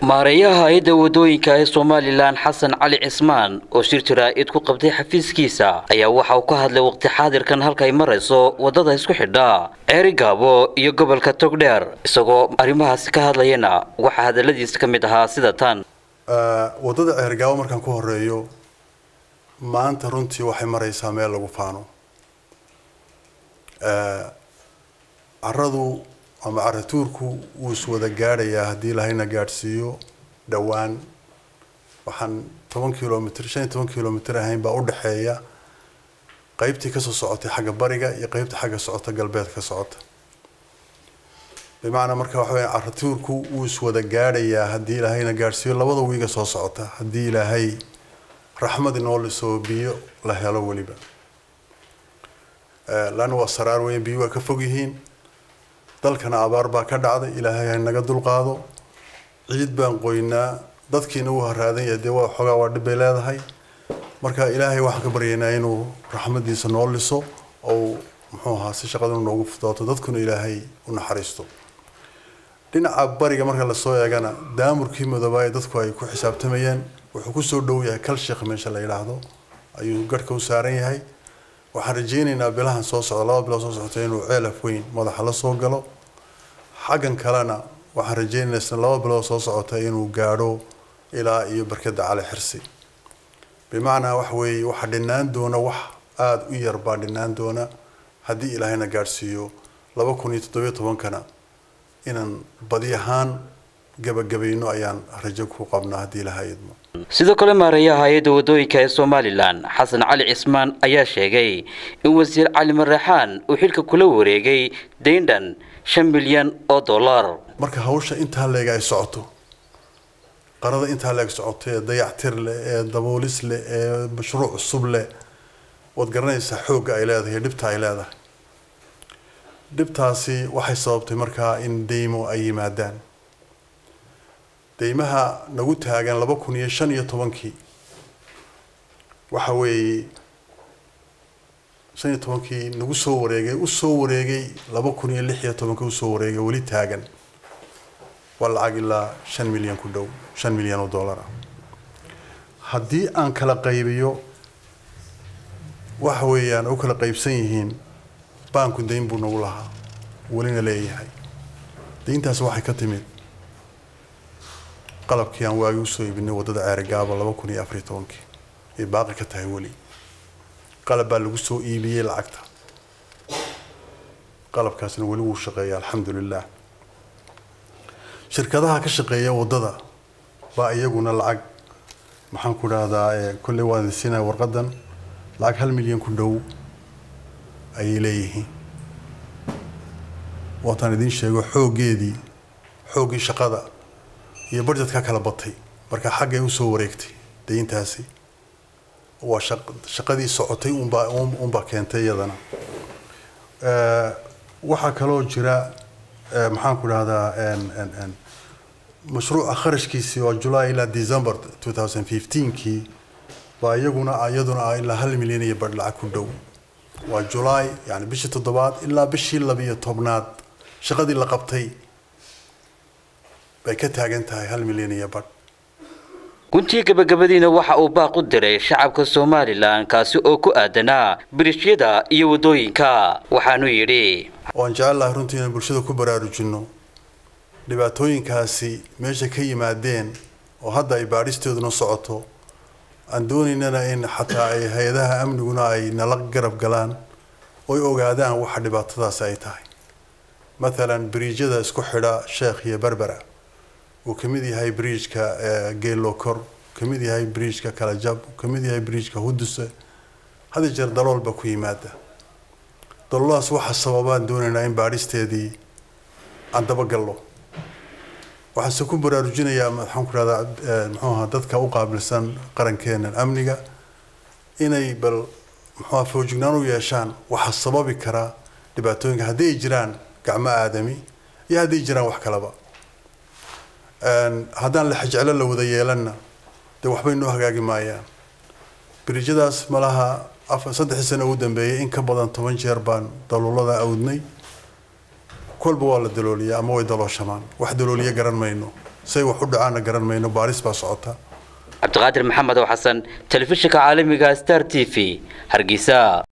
maareeyaha hay-adda wadooyinka ee somalilan xasan cali cismaan oo shir jaraa'id ku qabtay xafiiskiisa ayaa waxa uu ka hadlay waqti xaadirkan halkay marayso waddada isku xidha ceeri gaabo iyo gobolka togdheer isagoo arrimahaasi ka hadlayana waxaa hadalladiisa ka mid ahaa sida tan waddada ceergaabo markaan ku horeeyo maanta runtii waxay maraysaa meel lagu faano caradu ama caratuurku wuu iswada gaadhayaa haddii ilahayna gaadhsiiyo dhowaan waxaan toban kilomitr shan iyo toban kilomitr ahayn baa udhexeeya qeybtii kasoo socotay xagga bariga iyo qeybta xagga socota galbeed ka socota bimacnaa marka waxa weya caratuurku wuu iswada gaadhayaa haddii ilaahayna gaadhsiiyo labada wiiga soo socota haddii ilaahay raxmad inoo lisoo biyo la helo weliba laanna waa saraar weyn biyo waa ka fog yihiin dalkana abaar baa ka dhacday ilaahay ha naga dulqaado ciid baan qoynaa dadkiina wuu haraadan yahay dee waa xoogaa waa dhib bay leedahay marka ilaahay waxaan ka baryaynaa inuu raxmadiisa noo liso oo muxuu ahaa si shaqaduna noogu fudooto dadkuna ilaahay u naxariisto dhinaca bariga marka lasoo eegana daamurkii madoobaay dadku ay ku xisaabtamayeen wuxuu kusoo dhow yahay kal sheekh meesha la yidhaahdo ayuu garhka u saaran yahay waxaan rajaynaynaa bilahan soo socda laba bilood soo socota inuu ceelaf weyn madaxa la soo galo xaggan kalena waxaan rajaynaynaa isna laba bilood soo socota inuu gaadho ilaa iyo barkada cali xirsi bimacnaa wax weeye waxaa dhinaan doona wax aada u yar baa dhinaan doona haddii ilaahayna gaadhsiiyo laba kun iyo toddobiyo tobankana inaan badi ahaan gabagabayno ayaan rajo ku qabnaa haddii ilahay idmo sidoo kale maareeyaha hay-adda wadooyinka ee somalilan xasan cali cismaan ayaa sheegay in wasiir cali maraxaan uu xilka kula wareegay dayndhan shan milyan oo dollar marka hawsha intaa leeg ay socoto qarada intaa leeg socoto ee dayactir leh ee daboolis leh ee mashruuc cusub leh waad garanaysaa xoogga ay leedahay dhibta ay leedahay dhibtaasi waxay sababtay markaa in deymo ay yimaadaan deymaha nagu taagan laba kun iyo shan iyo tobankii waxa weeye shan iyo tobankii nagu soo wareegay usoo wareegay laba kun iyo lix iyo tobankii usoo wareegay weli taagan waa lacag ilaa shan milyan ku dhow shan milyan oo dollar ah haddii aan kala qaybiyo waxa weeyaan u kala qaybsan yihiin baanku dayn buu nagu lahaa welina leeyahay dayntaasi waxay ka timid qalabkii aan waagi usoo iibinay waddada ceerigaaba laba kun iyo afar iyo tobankii ay baaqi ka tahay weli qalab baa lagu soo iibiyey lacagta qalabkaasna weli wuu shaqeeya alxamdulilah shirkadaha ka shaqeeya waddada baa iyaguna lacag maxaan ku dhahdaa kolley waan siinaya warqadan lacag hal milyan ku dhow ayay leeyihiin waataan idiin sheego xooggeedii xooggii shaqada iyo budgetka kala batay marka xaggay usoo wareegtay dayntaasi waa shaqadii socotay unbaa unbaa keentay iyadana waxaa kaloo jira maxaan ku dhahdaa mashruuca kharashkiisii oo july ilaa december two thousand fifteenkii baa iyaguna iyaduna ilaa hal milyan iyo badh lacag ku dhow waa july yani bishii toddobaad ilaa bishii labiyo tobnaad shaqadii la qabtay bay ka taagan tahay hal milyan iyo badh guntii gabagabadiina waxa uu baaq u diray shacabka somalilan kaasi oo ku aadanaa birishyada iyo waddooyinka waxaanu yidhi waan jecel lahay runtii inaan bulshada ku baraarujinno dhibaatooyinkaasi meesha ka yimaadeen oo hadda ay baadhisteeduna socoto aan doonaynana in xataa ay hay-adaha amniguna ay nala garab galaan oy ogaadaan waxa dhibaatadaasi ay tahay mathalan biriijyada isku xidha sheekh iyo berbera uu ka mid yahay bridgeka geelokor ka mid yahay bridgeka kalajab uu ka mid yahay bridgeka huduse had jeer daloolba ku yimaada dalooladaas waxa sababaan doonaynaa in baadhisteedii aan dabagallo waxaase ku baraarujinayaa maxaan ku rahdaa muxuu ahaa dadka u qaabilsan qarankeena amniga inay bal muxuuha foojignaan u yeeshaan waxa sababi karaa dhibaatooyinka haddii ay jiraan gacmo aadami iyo haddii ay jiraan wax kalaba haddaan la xajeclo la wada yeelanna dee waxbay noo hagaagi maayaan biriijyadaas malaha afar saddexdii sano ugu dambeeyay in ka badan toban jeer baan daluulada awdnay kolba waa la dalooliyaa ama way dalooshamaan wax dalooliya garan mayno say wax u dhacaana garan mayno baaris baa socota cabdiqaadir maxamed oo xasan telefishinka caalamiga star t v hargeysa